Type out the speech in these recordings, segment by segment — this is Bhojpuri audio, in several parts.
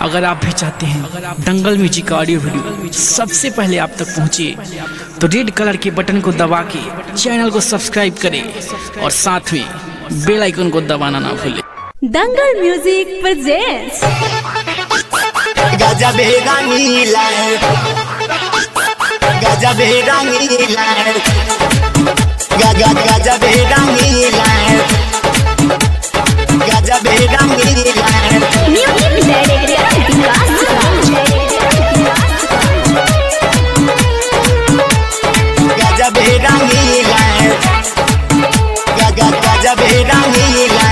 अगर आप भी चाहते हैं दंगल म्यूजिक का ऑडियो वीडियो सबसे पहले आप तक पहुंचे तो रेड कलर के बटन को दबा के चैनल को सब्सक्राइब करें और साथ में बेल आइकन को दबाना ना भूलें दंगल म्यूजिक प्रेजेंट्स गजब रंगीला गजब रंगीला गजब गजब रंगीला गजब रंगीला म्यूजिक डायरेक्टर विकास गजब रंगीला गजब गजब रंगीला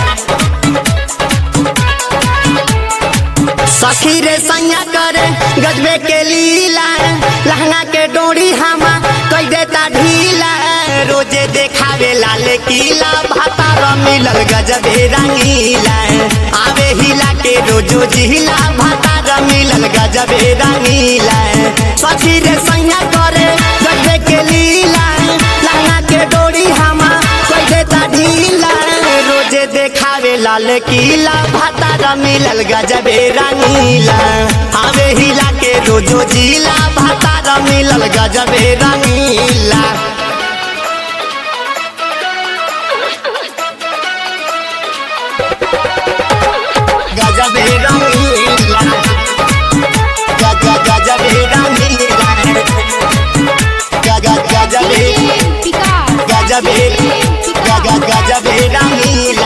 सखी रे सैया करे गजबे के लीला लहंगा के डोरी हमा कई देता ढीला रोजे देखावे लाल किला भातार मिलल गजबे रंगीला आवे हिला के रोजो जिला भातार मिलल गजबे रंगीला सखी रे सैया करे गजबे के लीला लहंगा के डोरी हमा कई देता ढीला रोजे देखावे लाल किला भातार मिलल गजबे रंगीला आवे हिला के रोजो जिला भातार मिलल गजबे रंगीला गजबे रंगीला गज गजबे रंगीला गज गजबे गजबे गज गजबे रंगीला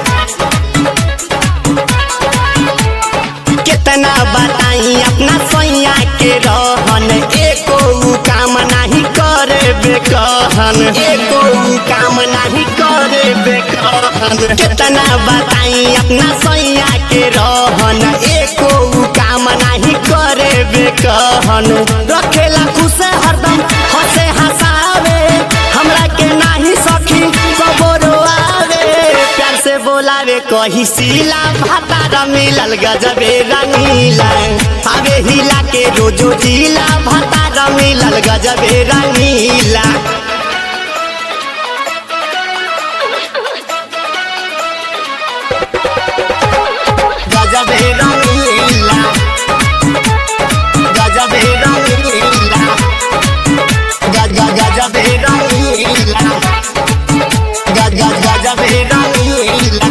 कितना बताई अपना सैया के रहन एको उ काम नहीं करे बेकहन एको उ काम नहीं करे बेकहन कितना बताई अपना सैया के रहन एको उ काम नहीं करे बेकहन रखेला खुश हरदम हंसे हंसावे हमरा के नाही सखी कबरो आवे प्यार से बोलावे कही सीला भातार मिलल गजबे रंगीला आवे हिला के रोजो जिला भातार मिलल गजबे रंगीला गजबे रंगीला गजबे रंगीला गज गज गजबे रंगीला गज गज गजबे रंगीला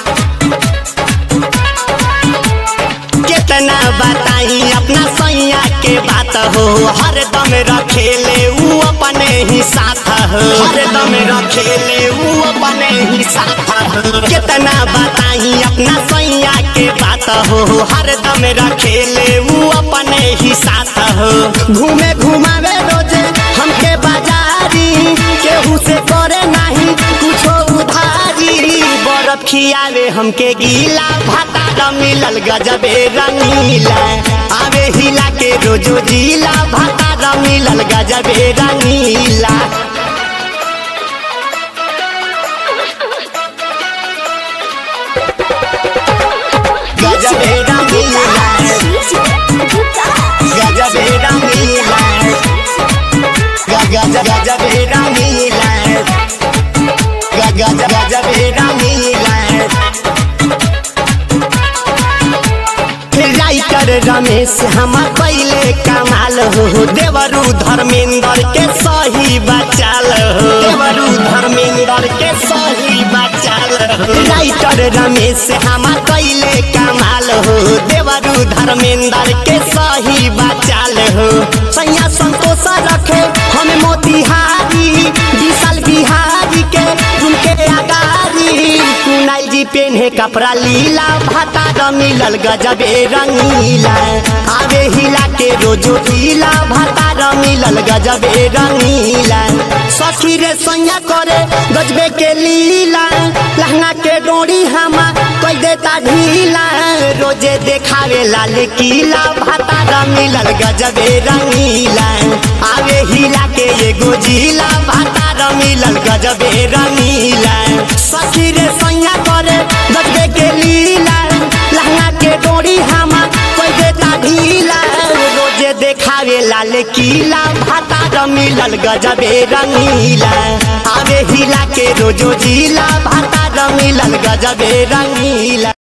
कितना बताई अपना सैया के बात हो हरदम रखेले ऊ अपने ही साथ हो हरदम रखेले ऊ अपने ही साथ हो कितना बताई अपना सैया के बात हो हरदम रखेले ऊ अपने ही साथ हो घूमे घुमावे रोजे हमके बाजारी केहू से करे नहीं कुछो उधारी बर्फ खियावे हमके गीला भातार मिलल गजबे रंगीला आवे हिला के रोजो जिला भातार मिलल गजबे रंगीला गजबे रंगीला गजबे रंगीला गज गजबे रंगीला गज गजबे रंगीला राइटर रमेश हम पहले कमाल हो देवरू धर्मेंद्र के सही बचाल हो देवरू धर्मेंद्र के सही बचाल हो राइटर रमेश हम पहले कमाल हो देवरू धर्मेंद्र के सही बचाल हो सैया संतोष रखे हम मोतिहारी विशाल बिहारी के उनके अगारी कुनाल जी पेन्हे कपड़ा लीला भाता मिलल गजबे रंगीला आवे हिला के रोजो ढीला भाता मिलल गजबे रंगीला सखी रे सैया करे गजबे के लीला लहंगा के डोरी हमा कोई देता ढीला रोजे देखावे लाल किला भाता मिलल गजबे रंगीला आवे हिला के एगो जिला भाता मिलल गजबे रंगीला सखी रे सैया करे गजबे के लीला लहंगा के डोरी हमा कोई देता ढीला रोजे देखावे लाल किला भाता मिलल गजबे रंगीला आवे हिला के रोजो जिला भाता मिलल गजबे रंगीला